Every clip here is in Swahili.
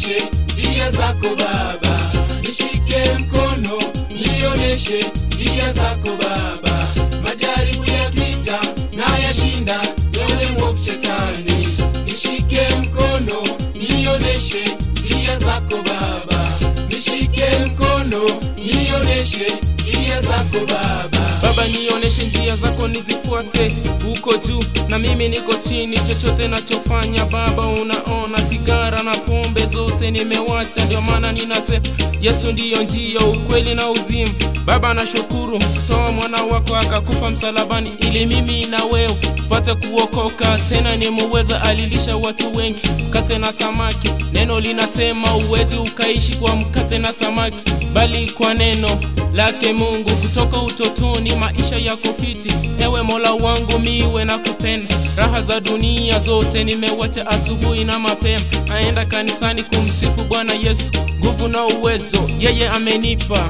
nioneshe njia zako Baba, nishike mkono nioneshe njia zako Baba, majaribu yakija na yashinda, wewe mwovu shetani, nishike mkono nioneshe njia zako Baba, nishike mkono nioneshe njia zako Baba. Baba, nioneshe njia zako nizifuate, uko juu na mimi niko chini. Chochote nachofanya Baba unaona, sigara na pombe zote nimewacha. Ndio maana ninasema Yesu ndiyo njia, ukweli na uzima. Baba, nashukuru toa mwana wako akakufa msalabani, ili mimi na wewe tupate kuokoka. Tena ni muweza alilisha watu wengi mkate na samaki. Neno linasema uwezi ukaishi kwa mkate na samaki, bali kwa neno lake Mungu. Kutoka utotoni maisha yako fiti, ewe Mola wangu, miwe na kupenda. Raha za dunia zote nimewacha asubuhi na mapema, naenda kanisani kumsifu Bwana Yesu, nguvu na uwezo yeye amenipa.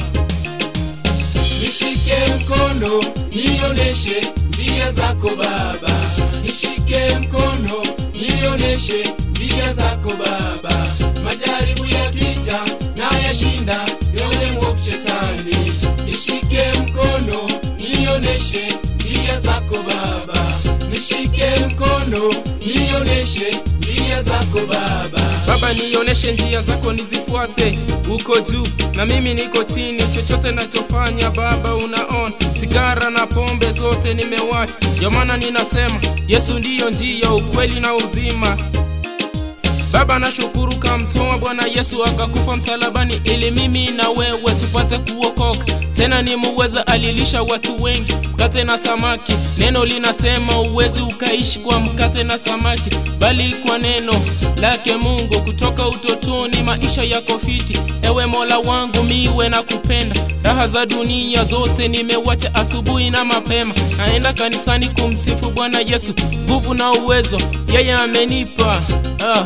Nishike mkono nioneshe njia zako Baba, nishike mkono nioneshe njia zako Baba, majaribu yakija na yashinda, wewe mwovu shetani, nishike mkono nioneshe njia zako Baba, nishike mkono nioneshe njia zako Baba. Baba, nioneshe njia zako nizifuate, uko juu na mimi niko chini. Chochote nachofanya Baba unaona, sigara na pombe zote nimewacha. Ndio maana ninasema Yesu ndiyo njia, ukweli na uzima. Baba, nashukuru kamtoa Bwana Yesu akakufa msalabani, ili mimi na wewe tupate kuokoka. Tena ni muweza alilisha watu wengi mkate na samaki. Neno linasema uwezi ukaishi kwa mkate na samaki, bali kwa neno lake Mungu. Kutoka utotoni maisha yako fiti, ewe Mola wangu, miwe na kupenda. Raha za dunia zote nimewacha asubuhi na mapema, naenda kanisani kumsifu Bwana Yesu, nguvu na uwezo yeye amenipa ah.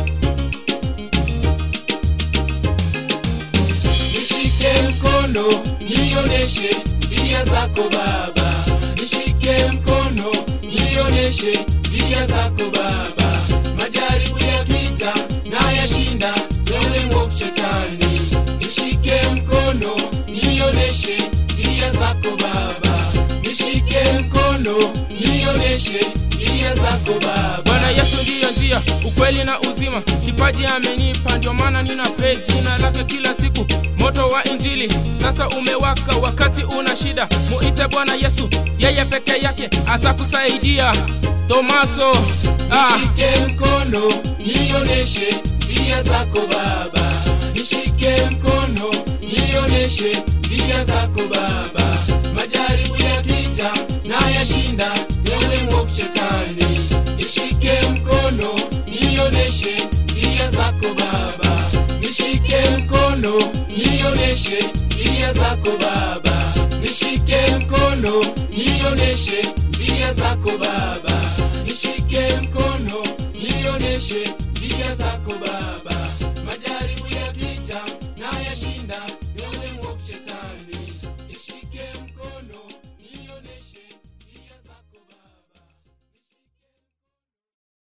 Nishike mkono nioneshe njia zako Baba, nishike mkono nioneshe njia zako Baba, majaribu yakija na yashinda, wewe mwovu shetani, nishike mkono nioneshe njia zako Baba, nishike mkono nioneshe njia zako Baba. Bwana Yesu ndiyo njia, ukweli na uzima, kipaji amenipa, ndio maana nina pray jina lake kila siku. Moto wa Injili sasa umewaka, wakati una shida muite Bwana Yesu, yeye peke yake atakusaidia. Tomaso ah. Nishike mkono nioneshe njia zako Baba, nishike mkono nioneshe njia zako Baba, majaribu yakija na yashinda, wewe mwovu shetani, nishike mkono nioneshe njia zako Baba, nishike mkono nioneshe njia zako Baba, nishike mkono nioneshe njia zako Baba, nishike mkono nioneshe njia zako Baba, majaribu